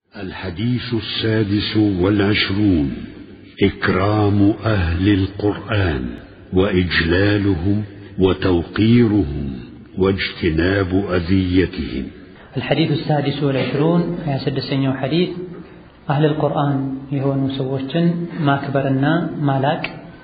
الحديث السادس والعشرون إكرام أهل القرآن وإجلالهم وتوقيرهم واجتناب أذيتهم الحديث السادس والعشرون يا سدسنيو حديث أهل القرآن የሆኑ ሰዎችን ማክበርና ማላቅ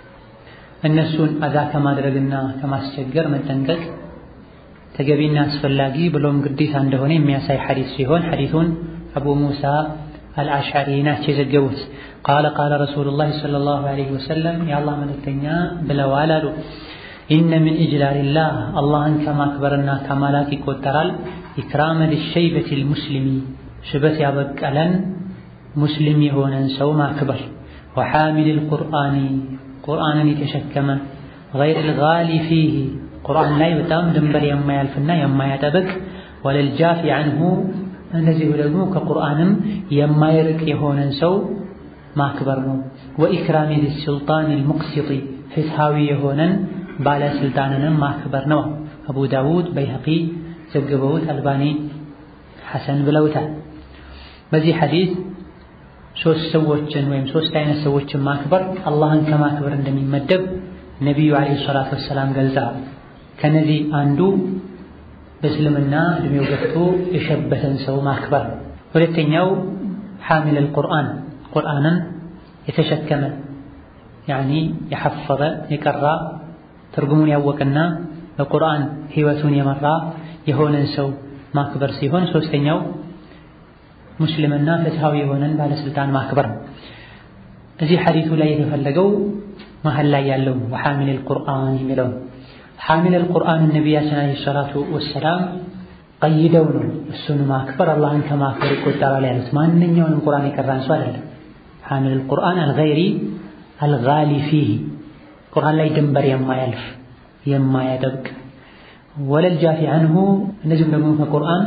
እነሱን አዛ ከማድረግና ከማስቸገር መጠንቀቅ ተገቢና አስፈላጊ ብሎም ግዴታ እንደሆነ የሚያሳይ ሐዲስ ሲሆን ሐዲሱን አቡ ሙሳ አልአሽዓሪ ናቸው የዘገቡት። ቃለ ቃለ ረሱሉላህ ሰለላሁ ዐለይሂ ወሰለም የአላህ መልእክተኛ ብለዋል አሉ ኢነ ሚን ኢጅላሊላህ አላህን ከማክበርና ከማላክ ይቆጠራል ኢክራመ ሊሸይበቲ ልሙስሊሚ ሽበት ያበቀለን ሙስሊም የሆነን ሰው ማክበር ወሓሚል ልቁርአኒ ቁርአንን የተሸከመ ገይር ልጋሊ ፊህ ቁርአን ላይ በጣም ድንበር የማያልፍና የማያጠብቅ ወለልጃፊ አንሁ እንደዚሁ ደግሞ ከቁርአንም የማይርቅ የሆነን ሰው ማክበር ነው። ወኢክራሚ ሊሱልጣን ልሙቅሲጢ ፍትሃዊ የሆነን ባለስልጣንንም ማክበር ነው። አቡ ዳውድ በይሐቂ ዘግበውት አልባኒ ሐሰን ብለውታል። በዚህ ሐዲስ ሶስት ሰዎችን ወይም ሶስት አይነት ሰዎችን ማክበር አላህን ከማክበር እንደሚመደብ ነቢዩ ዓለይሂ ሰላቱ ወሰላም ገልጸዋል። ከነዚህ አንዱ በእስልምና እድሜው ገፍቶ የሸበተን ሰው ማክበር ነው። ሁለተኛው ሓሚል አልቁርአን ቁርአንን የተሸከመ ያኒ የሐፈረ የቀራ ትርጉሙን ያወቀና በቁርአን ህይወቱን የመራ የሆነን ሰው ማክበር ሲሆን ሶስተኛው ሙስሊምና ፍትሃዊ የሆነን ባለስልጣን ማክበር ነው። እዚህ ሐዲቱ ላይ የተፈለገው መሀል ላይ ያለው ወሓሚል አልቁርአን የሚለው ሓሚል አልቁርአን ነቢያችን ዓለይሂ ሰላቱ ወሰላም ቀይደው ነው እሱን ማክበር አላህን ከማክበር ይቆጠራል ያሉት። ማንኛውንም ቁርአን የቀራን ሰው አይደለም። ሓሚል አልቁርአን አልገይሪ አልጋሊ ፊህ ቁርአን ላይ ድንበር የማያልፍ የማያጠብቅ ወለል ጃፊ አንሁ እንደዚሁም ደግሞ ከቁርአን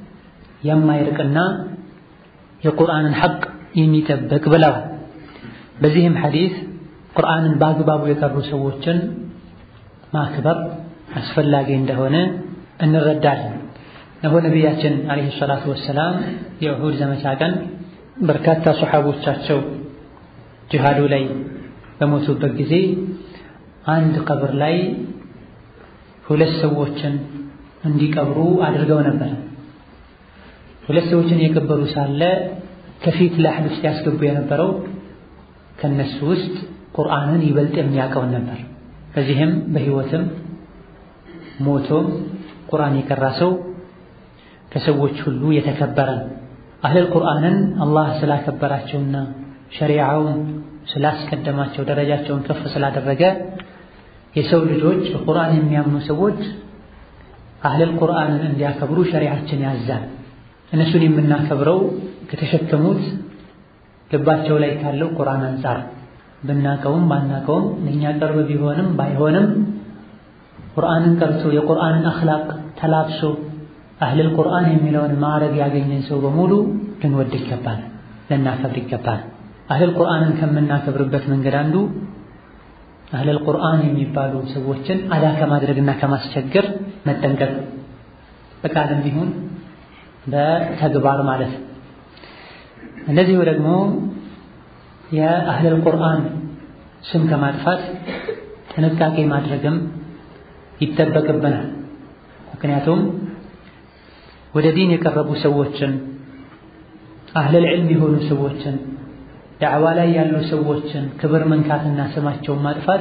የማይርቅና የቁርአንን ሐቅ የሚጠብቅ ብለዋል። በዚህም ሐዲስ ቁርአንን በአግባቡ የቀሩ ሰዎችን ማክበር አስፈላጊ እንደሆነ እንረዳለን። እነሆ ነቢያችን ዓለይሂ ሰላቱ ወሰላም የኡሁድ ዘመቻ ቀን በርካታ ሶሓቦቻቸው ጅሃዱ ላይ በሞቱበት ጊዜ አንድ ቀብር ላይ ሁለት ሰዎችን እንዲቀብሩ አድርገው ነበር። ሁለት ሰዎችን የቀበሩ ሳለ ከፊት ላሕድ ውስጥ ያስገቡ የነበረው ከነሱ ውስጥ ቁርአንን ይበልጥ የሚያውቀውን ነበር። በዚህም በሕይወትም ሞቶም ቁርአን የቀራ ሰው ከሰዎች ሁሉ የተከበረ ነው። አህለል ቁርአንን አላህ ስላከበራቸውና ሸሪዓውን ስላስቀደማቸው ደረጃቸውን ከፍ ስላደረገ የሰው ልጆች በቁርአን የሚያምኑ ሰዎች አህለል ቁርአንን እንዲያከብሩ ሸሪዓችን ያዛል። እነሱን የምናከብረው ከተሸከሙት ልባቸው ላይ ካለው ቁርአን አንጻር ብናቀውም ባናቀውም ለእኛ ቅርብ ቢሆንም ባይሆንም ቁርአንን ቀርቶ የቁርአንን አኽላቅ ተላብሶ አህለል ቁርአን የሚለውን ማዕረግ ያገኘን ሰው በሙሉ ልንወድ ይገባል፣ ልናከብር ይገባል። አህለል ቁርአንን ከምናከብርበት መንገድ አንዱ አህለል ቁርአን የሚባሉ ሰዎችን አዳ ከማድረግና ከማስቸገር መጠንቀቅ በቃልም ይሁን በተግባር ማለት ነው። እንደዚሁ ደግሞ የአህለል ቁርአን ስም ከማጥፋት ጥንቃቄ ማድረግም ይጠበቅብናል። ምክንያቱም ወደ ዲን የቀረቡ ሰዎችን አህለል ዕልም የሆኑ ሰዎችን ዳዕዋ ላይ ያሉ ሰዎችን ክብር መንካትና ስማቸውን ማጥፋት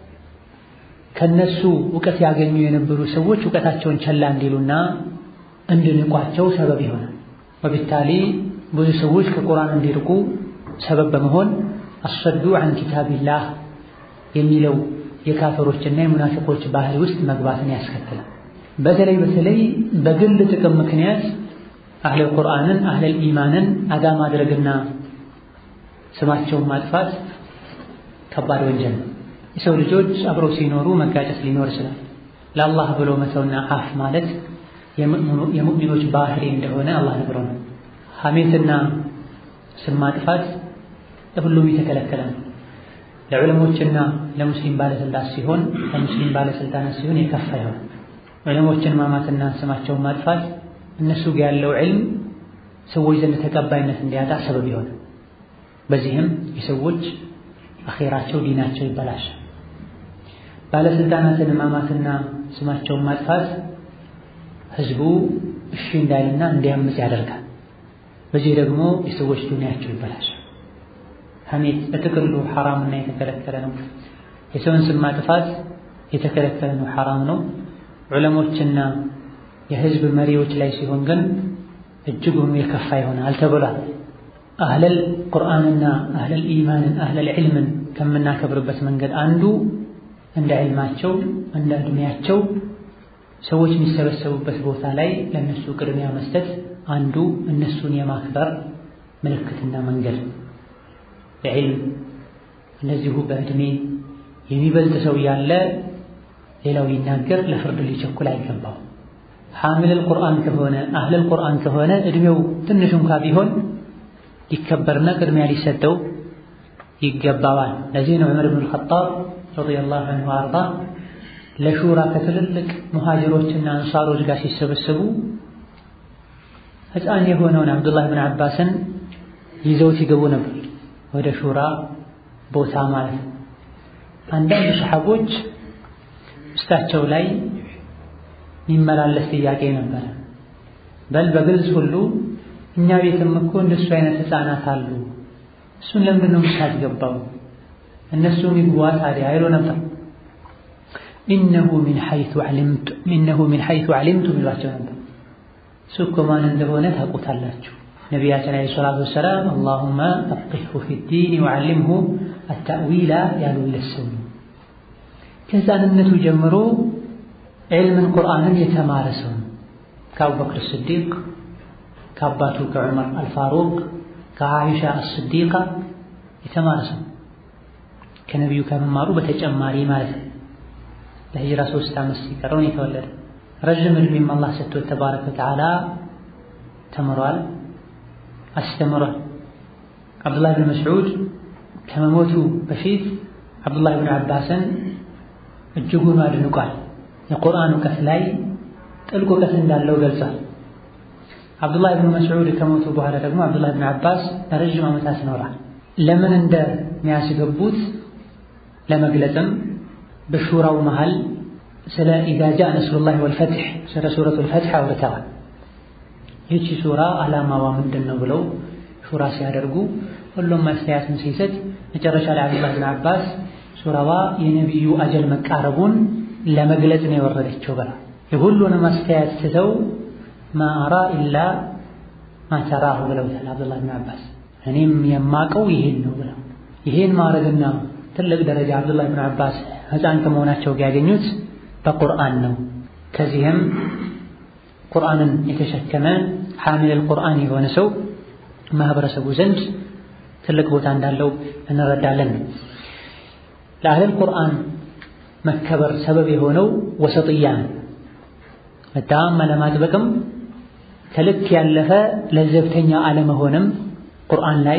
ከነሱ እውቀት ያገኙ የነበሩ ሰዎች እውቀታቸውን ቸላ እንዲሉና እንድንቋቸው ሰበብ ይሆናል። ወቢታሊ ብዙ ሰዎች ከቁርአን እንዲርቁ ሰበብ በመሆን አሰዱ አን ኪታቢላህ የሚለው የካፈሮችና የሙናፊቆች ባህሪ ውስጥ መግባትን ያስከትላል። በተለይ በተለይ በግል ጥቅም ምክንያት አህለል ቁርአንን አህለል ኢማንን አጋ ማድረግና ስማቸውን ማጥፋት ከባድ ወንጀል ነው። የሰው ልጆች አብረው ሲኖሩ መጋጨት ሊኖር ይችላል። ለአላህ ብሎ መተውና አፍ ማለት የሙእሚኖች ባህሪ እንደሆነ አላህ ነግሮናል። ሐሜትና ስም ማጥፋት ለሁሉም የተከለከለ ነው። ለዑለሞችና ለሙስሊም ባለስልጣን ሲሆን ለሙስሊም ባለስልጣናት ሲሆን የከፋ ይሆናል። ዑለሞችን ማማትና ስማቸውን ማጥፋት እነሱ ጋር ያለው ዕልም ሰዎች ዘንድ ተቀባይነት እንዲያጣ ሰበብ ይሆናል። በዚህም የሰዎች አኼራቸው ዲናቸው ይበላሻል። ባለስልጣናትን ማማትና ስማቸውን ማጥፋት ህዝቡ እሺ እንዳይልና እንዲያምፅ ያደርጋል። በዚህ ደግሞ የሰዎች ዱንያቸው ይበላሻል። ሐሜት በጥቅሉ ሐራምና የተከለከለ ነው። የሰውን ስም ማጥፋት የተከለከለ ነው፣ ሐራም ነው። ዑለሞችና የህዝብ መሪዎች ላይ ሲሆን ግን እጅጉኑ የከፋ ይሆናል ተብሏል። አህለል ቁርአንና አህለል ኢማንን አህለል ዒልምን ከምናከብርበት መንገድ አንዱ እንደ ዒልማቸው እንደ ዕድሜያቸው ሰዎች የሚሰበሰቡበት ቦታ ላይ ለእነሱ ቅድሚያ መስጠት አንዱ እነሱን የማክበር ምልክትና መንገድ በዕልም እንደዚሁ በዕድሜ የሚበልጥ ሰው ያለ ሌላው ይናገር ለፍርድ ሊቸኩል አይገባው። ሐሚለል ቁርአን ከሆነ አህለል ቁርአን ከሆነ ዕድሜው ትንሽ እንኳ ቢሆን ሊከበርና ቅድሚያ ሊሰጠው ይገባዋል። ለዚህ ነው ዑመር ብን ኸጣብ ረዲየላሁ ዐንሁ አርዳ ለሹራ ከትልልቅ ሙሃጅሮችና አንሳሮች ጋር ሲሰበሰቡ ሕፃን የሆነውን አብዱላህ ብን አባስን ይዘውት ይገቡ ነበር ወደ ሹራ ቦታ ማለት ነው። አንዳንድ ሰሓቦች ውስጣቸው ላይ የሚመላለስ ጥያቄ ነበረ። በል በግልጽ ሁሉ እኛ ቤትም እኮ እንደሱ አይነት ሕፃናት አሉ፣ እሱን ለምንድን ነው የምታስገባው? እነሱም ይግቧ ታዲያ አይሎ ነበር። ኢነሁ ሚን ሐይቱ ዓሊምቱ ኢነሁ ሚን ሐይቱ ዓሊምቱ ይሏቸው ነበር። እሱ እኮ ማን እንደሆነ ታውቁታላችሁ። ነቢያችን ዓለይሂ ሰላቱ ወሰላም አላሁመ ፈቂህሁ ፊዲን ወዓሊምሁ አታእዊላ ያሉለት ሰው ነው። ከሕፃንነቱ ጀምሮ ዕልምን ቁርአንን የተማረ ሰው ነው። ከአቡበክር ስዲቅ ከአባቱ ከዑመር አልፋሩቅ ከዓኢሻ አስዲቃ የተማረ ሰው ከነቢዩ ከመማሩ በተጨማሪ ማለት ነው። ለሂጅራ ሶስት ዓመት ሲቀረው ነው የተወለደ። ረዥም ዕድሜም አላህ ሰጥቶት ተባረከ ወተዓላ ተምሯል፣ አስተምሯል። አብዱላህ ብን መስዑድ ከመሞቱ በፊት አብዱላህ ብን አባስን እጅጉን አድንቋል። የቁርአን እውቀት ላይ ጥልቅ እውቀት እንዳለው ገልጿል። አብዱላህ ብን መስዑድ ከሞቱ በኋላ ደግሞ አብዱላህ ብን አባስ ለረዥም ዓመታት ይኖራል። ለምን እንደሚያስገቡት ለመግለጽም በሹራው መሃል ስለ ኢዛ ጃአ ነስሩላህ ወልፈትሕ ስለ ሱረቱል ፈትሕ አውርተዋል። ይህቺ ሱራ ዓላማዋ ምንድን ነው ብለው ሹራ ሲያደርጉ ሁሉም ማስተያየቱን ሲሰጥ መጨረሻ ላይ አብዱላህ ብን አባስ ሱራዋ የነቢዩ አጀል መቃረቡን ለመግለጽ ነው የወረደችው ብላ የሁሉንም አስተያየት ትተው ማ አራ ኢላ ማ ተራሁ ብለውታል አብዱላህ ብን አባስ። እኔም የማቀው ይሄን ነው ብለው ይሄን ማድረግና ትልቅ ደረጃ አብዱላህ ብን አባስ ሕፃን ከመሆናቸው ጋር ያገኙት በቁርአን ነው። ከዚህም ቁርአንን የተሸከመ ሐሚለል ቁርአን የሆነ ሰው ማህበረሰቡ ዘንድ ትልቅ ቦታ እንዳለው እንረዳለን። ለአህለል ቁርአን መከበር ሰበብ የሆነው ወሰጥያ ነው። በጣም አለማጥበቅም ከልክ ያለፈ ለዘብተኛ አለመሆንም ቁርአን ላይ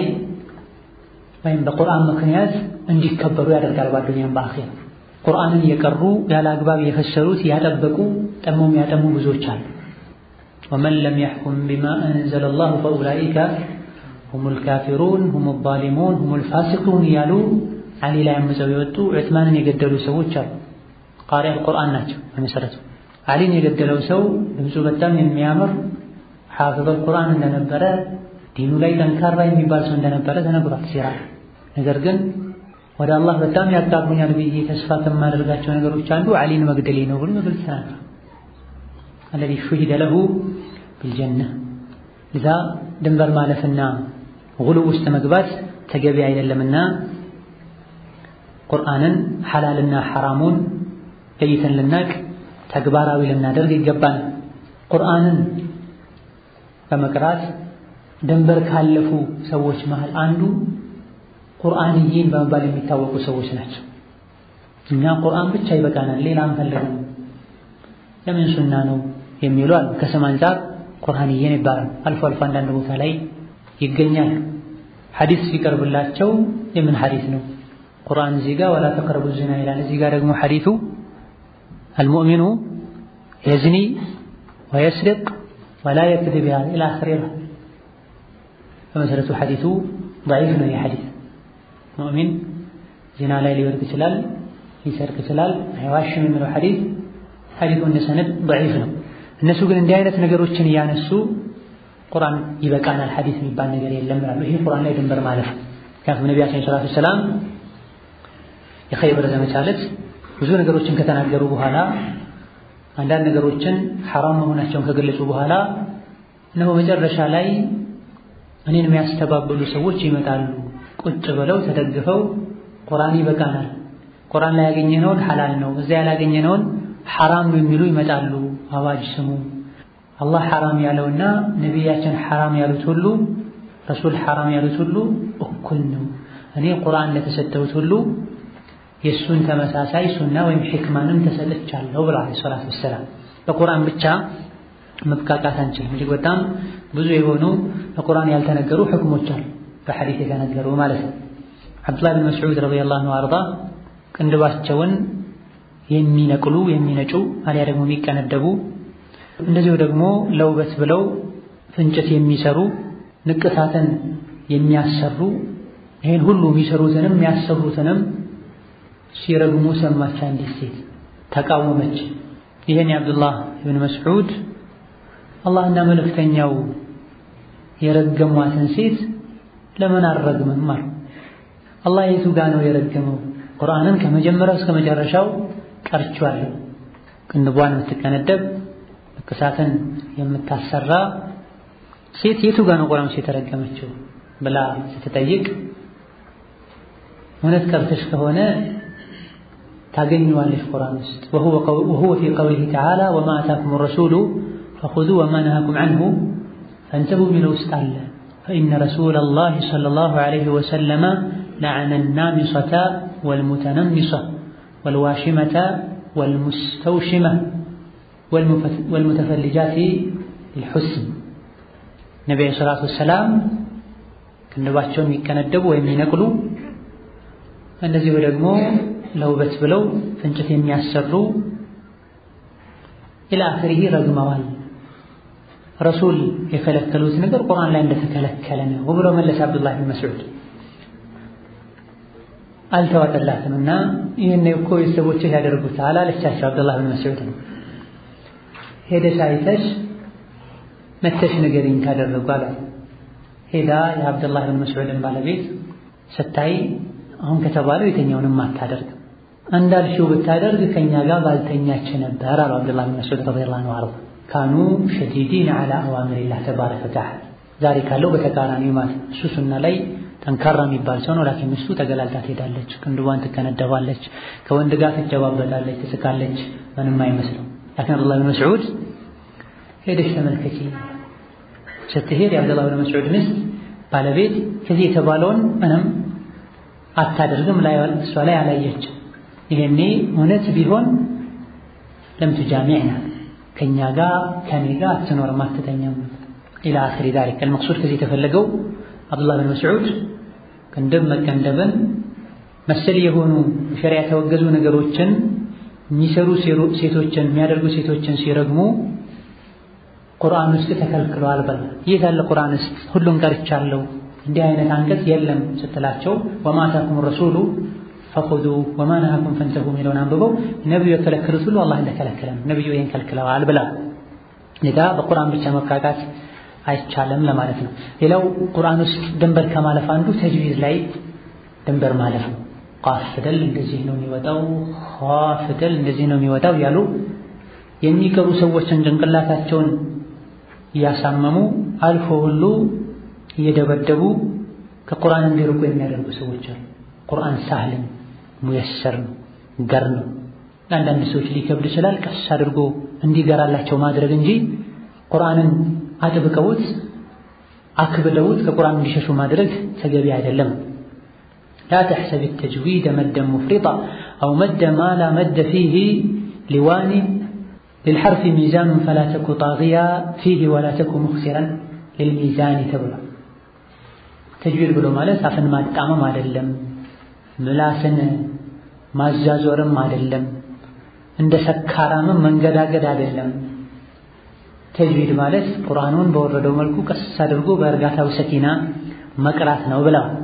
ወይም በቁርአን ምክንያት እንዲከበሩ ያደርጋል። በአዱንያም በአኼራ ቁርአንን የቀሩ ያለ አግባብ የፈሰሩት ያጠበቁ ጠሞም ያጠሙ ብዙዎች አሉ። ወመን ለም የሕኩም ቢማ አንዘለ ላሁ ፈኡላኢከ ሁሙል ካፊሩን ሁሙል ዛሊሙን ሁሙል ፋሲቁን እያሉ አሊ ላይ አምፀው የወጡ ዑትማንን የገደሉ ሰዎች አሉ። ቃሪ አልቁርአን ናቸው በመሰረቱ። አሊን የገደለው ሰው ድምፁ በጣም የሚያምር ሐፊዘል ቁርአን እንደነበረ ዲኑ ላይ ጠንካራ የሚባል ሰው እንደነበረ ተነግሯል ሲራ። ነገር ግን ወደ አላህ በጣም ያጣቡኛል ብዬ ተስፋ ከማደርጋቸው ነገሮች አንዱ አሊን መግደሌ ነው ብሎ በግልጽ ተናግሯል። አለዚ ሹሂደ ለሁ ቢልጀና እዛ ድንበር ማለፍና ጉሉ ውስጥ መግባት ተገቢ አይደለምና ቁርአንን ሐላልና ሐራሙን ለይተን ልናቅ ተግባራዊ ልናደርግ ይገባል። ቁርአንን በመቅራት ድንበር ካለፉ ሰዎች መሃል አንዱ ቁርአንይን በመባል የሚታወቁ ሰዎች ናቸው። እኛ ቁርአን ብቻ ይበቃናል፣ ሌላ አንፈልግም፣ ለምን ሱና ነው የሚሉ አሉ። ከስም አንጻር ቁርአንይን ይባላል። አልፎ አልፎ አንዳንድ ቦታ ላይ ይገኛል። ሐዲስ ሲቀርብላቸው የምን ሐዲስ ነው? ቁርአን እዚህ ጋር ወላ ተቅረቡ ዚና ይላል። እዚህ ጋር ደግሞ ሐዲቱ አልሙእሚኑ የዝኒ ወየስሪቅ ወላ የክድብ ይላል ኢላ አኺር በመሰረቱ ሐዲሱ ضعيف ነው። የሐዲስ ሙእሚን ዚና ላይ ሊወድቅ ይችላል፣ ሊሰርቅ ይችላል፣ አይዋሽም የሚለው ሐዲስ ሐዲሱ እንደ ሰነድ ضعيف ነው። እነሱ ግን እንዲህ አይነት ነገሮችን እያነሱ ቁርአን ይበቃናል ሐዲስ የሚባል ነገር የለም ይላሉ። ይሄ ቁርአን ላይ ድንበር ማለፍ ምክንያቱም ነቢያችን ሰለላሁ ዐለይሂ ወሰለም የኸይበር ዘመቻ ዕለት ብዙ ነገሮችን ከተናገሩ በኋላ አንዳንድ ነገሮችን ሐራም መሆናቸውን ከገለጹ በኋላ እነሆ መጨረሻ ላይ እኔን የሚያስተባብሉ ሰዎች ይመጣሉ። ቁጭ ብለው ተደግፈው ቁርአን ይበቃናል፣ ቁርአን ላይ ያገኘነውን ሐላል ነው፣ እዚያ ያላገኘነውን ሐራም ነው የሚሉ ይመጣሉ። አዋጅ ስሙ። አላህ ሐራም ያለውና ነቢያችን ሐራም ያሉት ሁሉ ረሱል ሐራም ያሉት ሁሉ እኩል ነው። እኔ ቁርአን ለተሰጠሁት ሁሉ የእሱን ተመሳሳይ ሱና ወይም ሕክማንም ተሰጥቻለሁ ብለዋል ሰላቱ ወሰላም። በቁርአን ብቻ መብቃቃት አንችልም። እጅግ በጣም ብዙ የሆኑ በቁርአን ያልተነገሩ ሕክሞች አሉ፣ በሐዲስ የተነገሩ ማለት ነው። ዓብዱላህ ብን መስዑድ ረዲየላሁ ዐንሁ አርዳ ቅንድባቸውን የሚነቅሉ የሚነጩ አሊያ ደግሞ የሚቀነደቡ እንደዚሁ ደግሞ ለውበት ብለው ፍንጭት የሚሰሩ ንቅሳትን የሚያሰሩ ይህን ሁሉ የሚሰሩትንም የሚያሰሩትንም ሲረግሙ ሰማች አንዲት ሴት ተቃወመች። ይህን የአብዱላህ ብን መስዑድ አላህና መልእክተኛው የረገሟትን ሴት ለምን አልረግምም አሉ። አላህ የቱ ጋ ነው የረገመው? ቁርአንን ከመጀመሪያው እስከ መጨረሻው ቀርቼዋለሁ። ቅንቧን የምትቀነደብ ንቅሳትን የምታሰራ ሴት የቱ ጋ ነው ቁርአን የተረገመችው ብላ ስትጠይቅ እውነት ቀርተሽ ከሆነ ታገኘዋለሽ ቁርአን ውስጥ ወሁወ ፊ ቀውሊሂ ተዓላ ወማ አታኩም ረሱሉ ፈኹዙ ወማ ነሃኩም ዐንሁ ፈንተሁ የሚለው ውስጥ አለ። ፈኢነ ረሱለላሂ ሰለላሁ ዐለይሂ ወሰለመ ለዐነ ናሚሰተ ወልሙተነሚሰ ወልዋሽመተ ወልሙስተውሽመ ወልሙተፈልጃቲ ልሑስን ነቢዩ ሰላቱ ወሰላም ቅንድባቸውን የሚቀነደቡ ወይም የሚነቅሉ እንደዚሁ ደግሞ ለውበት ብለው ፍንጭት የሚያሰሩ ኢላ አኺሪህ ረግመዋል። ረሱል የከለከሉት ነገር ቁርአን ላይ እንደተከለከለ ነው ብሎ መለሰ አብዱላህ ብን መስዑድ። አልተዋጠላትም እና ይህን እኮ ቤተሰቦችህ ያደርጉታል አለቻቸው። አብዱላህ ብን መስዑድ ነው ሄደሽ አይተሽ መተሽ ንገሪኝ ካደረጉ አሏት። ሄዳ የአብዱላህ ብን መስዑድን ባለቤት ስታይ አሁን ከተባለው የተኛውንም አታደርግም እንዳልሽው ብታደርግ ከኛ ጋር ባልተኛች ነበር አሉ አብዱላህ ብን መስዑድ ረዲየላሁ ዐንሁ። ካኑ ሸዲዲን ዐላ አዋሚሪላህ ተባረከ ወተዓላ። ዛሬ ካለው በተቃራኒው ማለት እሱ ሱና ላይ ጠንካራ የሚባል ሰው ነው። ላኪን ሚስቱ ተገላልጣ ትሄዳለች፣ ቅንድቧን ትከነደባለች፣ ከወንድ ጋር ትጨባበጣለች፣ ትስቃለች፣ ምንም አይመስለው። ላኪን አብዱላህ ብን መስዑድ ሄደሽ ተመልከቺ ስትሄድ የአብዱላህ ብን መስዑድ ሚስት ባለቤት ከዚህ የተባለውን ምንም አታደርግም ላይ እሷ ላይ አላየች። ይሄኔ እውነት ቢሆን ለምቱ ጃሚዕና ከኛ ጋር ከኔ ጋር አትኖርም አትተኛም። ኢላ አኺሪ ዛሊክ አልመቅሱድ ከዚህ የተፈለገው አብዱላህ ብን መስዑድ ቅንድብ መቀንደብን መሰል የሆኑ ሸሪያ የተወገዙ ነገሮችን የሚሰሩ ሴቶችን የሚያደርጉ ሴቶችን ሲረግሙ ቁርአን ውስጥ ተከልክሏል በል የት አለ ቁርአን ውስጥ ሁሉን ቀርቻለሁ እንዲህ አይነት አንቀጽ የለም ስትላቸው ወማ አታኩም ረሱሉ ፈኹዙ ወማ ነሃኩም ፈንተሁ የሚለውን አንብበው ነቢዩ የከለከሉት ሁሉ አላህ እንደከለከለ ነው። ነቢዩ ይህን ከልክለዋል ብላ ሌላ በቁርአን ብቻ መብቃቃት አይቻልም ለማለት ነው። ሌላው ቁርአን ውስጥ ድንበር ከማለፍ አንዱ ተጅዊዝ ላይ ድንበር ማለፍ ነው። ቃፍ ፊደል እንደዚህ ነው የሚወጣው፣ ኸ ፊደል እንደዚህ ነው የሚወጣው ያሉ የሚቀሩ ሰዎችን ጭንቅላታቸውን እያሳመሙ አልፎ ሁሉ እየደበደቡ ከቁርአን እንዲርቁ የሚያደርጉ ሰዎች አሉ። ቁርአን ሳህልን ሙየሰር ነው፣ ገር ነው። ለአንዳንድ ሰዎች ሊከብድ ይችላል። ቀስ አድርጎ እንዲገራላቸው ማድረግ እንጂ ቁርአንን አጥብቀውት አክብደውት ከቁርአን እንዲሸሹ ማድረግ ተገቢ አይደለም። ላ ተሕሰብ ተጅዊደ መደን ሙፍሪጣ አው መደ ማ ላ መደ ፊህ ሊዋኒ ልልሐርፊ ሚዛኑን ፈላ ተኩ ጣግያ ፊህ ወላ ተኩ ሙክሲረን ልልሚዛኒ ተብሏል። ተጅዊድ ብሎ ማለት አፍን ማጣመም አይደለም፣ ምላስን ማዛዞርም አይደለም፣ እንደ ሰካራምም መንገዳገድ አይደለም። ተጅዊድ ማለት ቁርአኑን በወረደው መልኩ ቀስ አድርጎ በእርጋታው ሰኪና መቅራት ነው ብለዋል።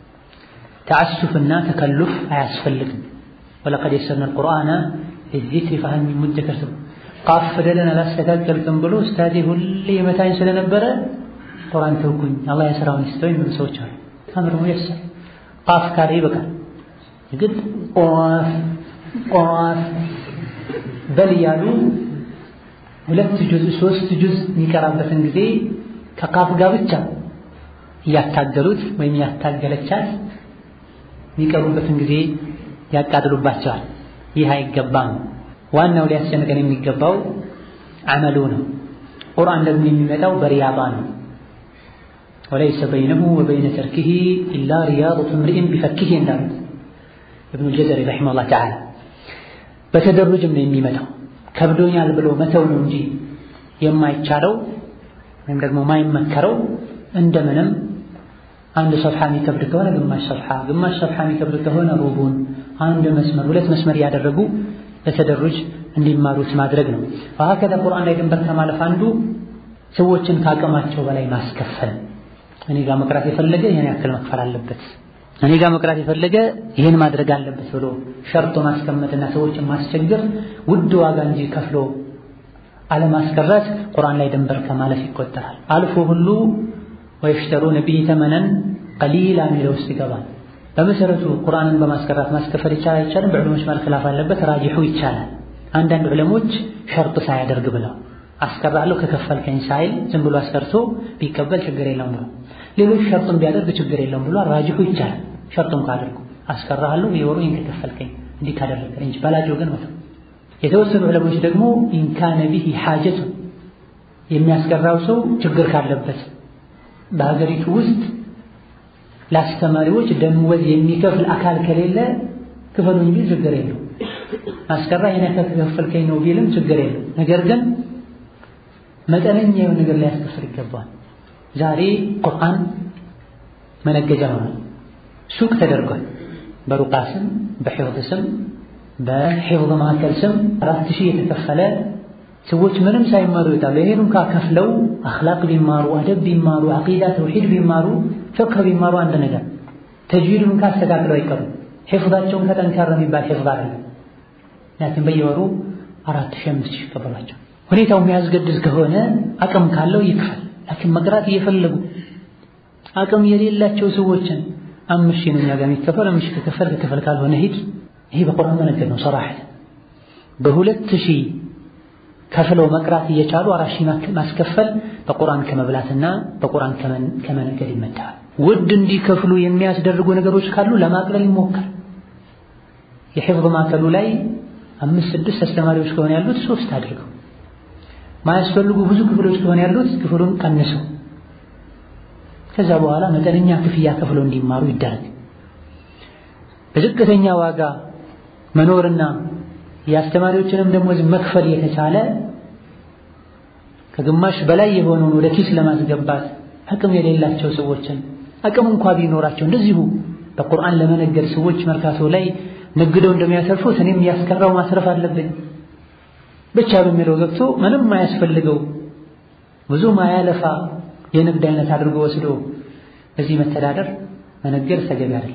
ተዓሱፍና ተከሉፍ አያስፈልግም። ወለቀድ የሰርነ አልቁርአነ ሊዚክሪ ፈሀል ሚን ሙደከር ቃፍ ፊደልን አላስተካከልክም ብሎ ኡስታዜ ሁሌ የመታኝ ስለነበረ ቁርአን ተውኩኝ አላህ የሥራውን ይስጠው የሚሉ ሰዎች አሉ። አምር ሙየሰር ቃፍ ካለ ይበቃል። ግን ቋፍ ቋፍ በል እያሉ ሁለት ጁዝ ሶስት ጁዝ የሚቀራበትን ጊዜ ከቃፍ ጋር ብቻ እያታገሉት ወይም ያታገለቻት የሚቀሩበትን ጊዜ ያቃጥሉባቸዋል። ይህ አይገባም። ዋናው ሊያስጨንቀን የሚገባው አመሉ ነው። ቁርአን ደግሞ የሚመጣው በሪያባ ነው። ወለይሰ በይነሁ ወበይነ ተርኪሂ ኢላ ሪያደቱ እምሪእን ቢፈኪሂ እንዳሉት ኢብኑል ጀዘሪ ረሒመሁላህ ተዓላ በተደሩጅም ነው የሚመጣው። ከብዶኛል ብሎ መተው ነው እንጂ የማይቻለው ወይም ደግሞ ማይመከረው እንደምንም አንድ ሰፍሓ የሚከብድ ከሆነ ግማሽ ሰፍሓ፣ ግማሽ ሰፍሓ የሚከብድ ከሆነ ሩቡን፣ አንድ መስመር፣ ሁለት መስመር እያደረጉ በተደሩጅ እንዲማሩት ማድረግ ነው። ወሀከዛ ቁርአን ላይ ድንበር ከማለፍ አንዱ ሰዎችን ከአቅማቸው በላይ ማስከፈል። እኔ ጋር መቅራት የፈለገ ይህን ያክል መክፈል አለበት፣ እኔ ጋር መቅራት የፈለገ ይህን ማድረግ አለበት ብሎ ሸርጦ ማስቀመጥና ሰዎችን ማስቸገር ውድ ዋጋ እንጂ ከፍሎ አለማስቀረት ቁርአን ላይ ድንበር ከማለፍ ይቆጠራል። አልፎ ሁሉ ወይሽተሩነ ቢሂ ተመነን ቀሊላ የሚለው ውስጥ ይገባል። በመሰረቱ ቁርአንን በማስቀራት ማስከፈል ይቻላል አይቻልም? በዕለሞች መሃል ኺላፍ አለበት። ራጂሑ ይቻላል። አንዳንድ ዕለሞች ሸርጥ ሳያደርግ ብለው አስቀራለሁ ከከፈልከኝ ሳይል ዝም ብሎ አስቀርቶ ቢቀበል ችግር የለውም ብሎ፣ ሌሎች ሸርጥም ቢያደርግ ችግር የለውም ብሎ ራጂሑ ይቻላል። ሸርጡም ካደርጉ አስቀራለሁ የወሩ ይህን ከከፈልከኝ እንዲህ ካደረግከኝ እንጂ በላቸው ግን መተው። የተወሰኑ ዕለሞች ደግሞ ኢንካነ ቢሂ ሓጀቱ የሚያስቀራው ሰው ችግር ካለበት በሀገሪቱ ውስጥ ለአስተማሪዎች ደመወዝ የሚከፍል አካል ከሌለ ክፈሉኝ ቢል ችግር የለው። አስቀራ ይሄን ያክል ከከፈልከኝ ነው ቢልም ችግር የለው። ነገር ግን መጠነኛ የሆነ ነገር ሊያስከፍል ይገባል። ዛሬ ቁርአን መነገጃ ሆኗል። ሱቅ ተደርጓል። በሩቃ ስም፣ በሒፍዝ ስም፣ በሒፍዝ ማዕከል ስም አራት ሺህ የተከፈለ ሰዎች ምንም ሳይማሩ ይወጣሉ። ይሄን እንኳ ከፍለው አኽላቅ ቢማሩ አደብ ቢማሩ ዐቂዳ ተውሂድ ቢማሩ ፍቅህ ቢማሩ አንድ ነገር ተጅዊዱን እንኳ አስተካክለው አይቀሩም። ሒፍዛቸውን ከጠንካራ የሚባል ሒፍዝ አይደለም። ምክንያቱም በየወሩ አራት ሺህ አምስት ሺህ ይቀበሏቸው። ሁኔታው የሚያስገድድ ከሆነ አቅም ካለው ይክፈል። ላኪን መቅራት እየፈለጉ አቅም የሌላቸው ሰዎችን አምስት ሺህ ነው እኛ ጋር የሚከፈል አምስት ሺህ ከከፈል ከከፈል ካልሆነ ሂድ። ይሄ በቁርአን መነገር ነው። ሰራሐት በሁለት ሺህ ከፍለው መቅራት እየቻሉ አራት ሺህ ማስከፈል በቁርአን ከመብላትና በቁርአን ከመነገድ ይመደባል። ውድ እንዲከፍሉ የሚያስደርጉ ነገሮች ካሉ ለማቅለል ይሞከር። የሒፍዝ ማዕከሉ ላይ አምስት ስድስት አስተማሪዎች ከሆነ ያሉት ሶስት አድርገው፣ ማያስፈልጉ ብዙ ክፍሎች ከሆነ ያሉት ክፍሉን ቀንሰው፣ ከዛ በኋላ መጠነኛ ክፍያ ከፍለው እንዲማሩ ይደረግ። በዝቅተኛ ዋጋ መኖርና የአስተማሪዎችንም ደሞዝ መክፈል የተቻለ ከግማሽ በላይ የሆነውን ወደ ኪስ ለማስገባት አቅም የሌላቸው ሰዎችን አቅም እንኳ ቢኖራቸው እንደዚሁ በቁርአን ለመነገድ ሰዎች መርካቶ ላይ ነግደው እንደሚያተርፉት እኔም ያስቀራው ማስረፍ አለብኝ ብቻ በሚለው ገብቶ ምንም ማያስፈልገው ብዙ ማያለፋ የንግድ አይነት አድርጎ ወስዶ በዚህ መተዳደር መነገድ ተገቢ አይደለም።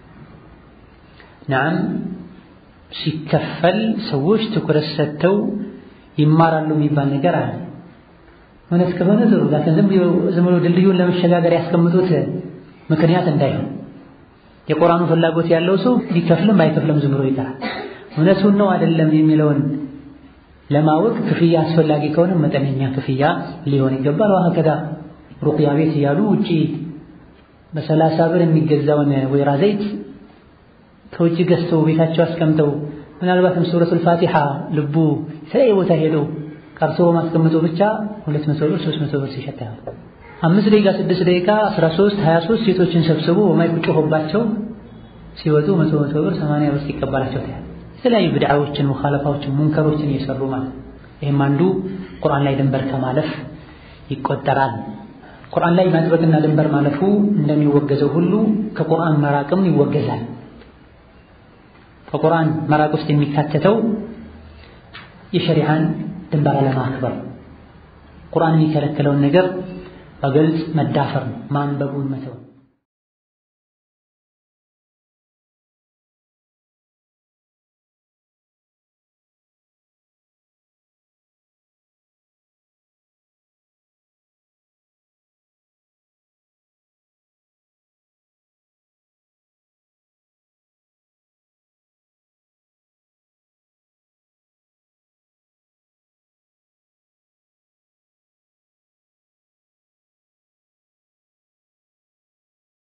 ነዓም ሲከፈል ሰዎች ትኩረት ሰጥተው ይማራሉ የሚባል ነገር አለ። እውነት ከሆነ ጥሩ፣ ላኪን ዝም ብሎ ድልድዩን ለመሸጋገር ያስቀምጡት ምክንያት እንዳይሆን የቁርአኑ ፍላጎት ያለው ሰው ቢከፍልም ባይከፍልም ዝም ብሎ ይቀራል። እውነቱን ነው አይደለም የሚለውን ለማወቅ ክፍያ አስፈላጊ ከሆነ መጠነኛ ክፍያ ሊሆን ይገባል። ወሀከዛ ሩቅያ ቤት እያሉ ውጪ በሰላሳ ብር የሚገዛውን ወይራ ዘይት ከውጭ ገዝተው ቤታቸው አስቀምጠው ምናልባትም ሱረቱል ፋቲሓ ልቡ የተለያየ ቦታ ሄደው ቀርቶ በማስቀምጦ ብቻ ሁለት መቶ ብር ሶስት መቶ ብር ሲሸጥ ያሉ አምስት ደቂቃ ስድስት ደቂቃ አስራ ሶስት ሀያ ሶስት ሴቶችን ሰብስቦ በማይክ ጮሆባቸው ሲወጡ መቶ መቶ ብር ሰማንያ ብር ሲቀበላቸው ታያል። የተለያዩ ብድዓዎችን፣ ሙኻለፋዎችን፣ ሙንከሮችን እየሰሩ ማለት ይህም አንዱ ቁርአን ላይ ድንበር ከማለፍ ይቆጠራል። ቁርአን ላይ ማጥበቅና ድንበር ማለፉ እንደሚወገዘው ሁሉ ከቁርአን መራቅም ይወገዛል። ከቁርአን መራቅ ውስጥ የሚካተተው የሸሪዓን ድንበር አለማክበር፣ ቁርአን የሚከለክለውን ነገር በግልጽ መዳፈር ነው፣ ማንበቡን መተው